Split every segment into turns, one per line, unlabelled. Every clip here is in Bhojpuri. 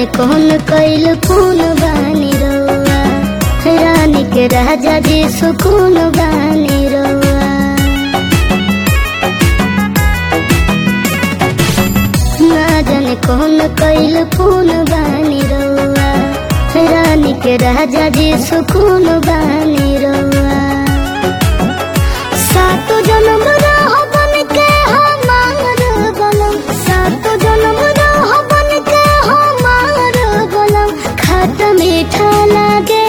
जाने कौन कैल कौन बानी रउआ रानी के राजा जी सुकून बानी रउआ ना जाने कौन कैल कौन बानी रउआ रानी के राजा जी सुकून बानी रउआ सातो जन्म रह बन के हमार बलम सातो जन्म रह बन के हमार बलम खट मीठा लागे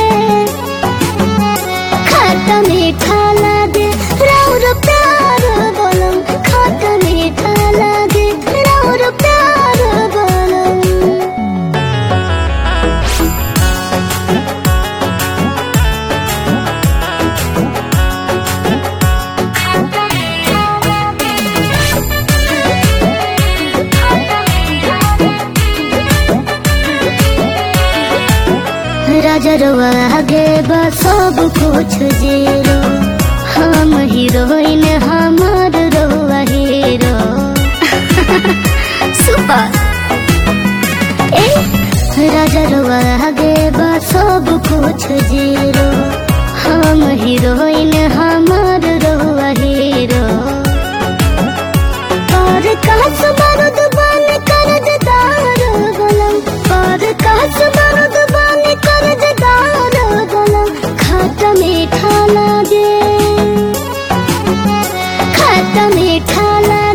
खट मीठा लागे राउर प्यार बलम खट मीठा लागे राउर प्यार बलम राजा रवा आगे बा सब कुछ जीरो हम हीरोइन हमार रवा हीरो सुपर ए राजा रवा आगे बा सब कुछ जीरो हम हीरोइन हमार रवा हीरो और कास बारूद बन कर्जदार गलम और कास बारूद बन कर्जदार गलम खट मीठा लागे खट मीठा लागे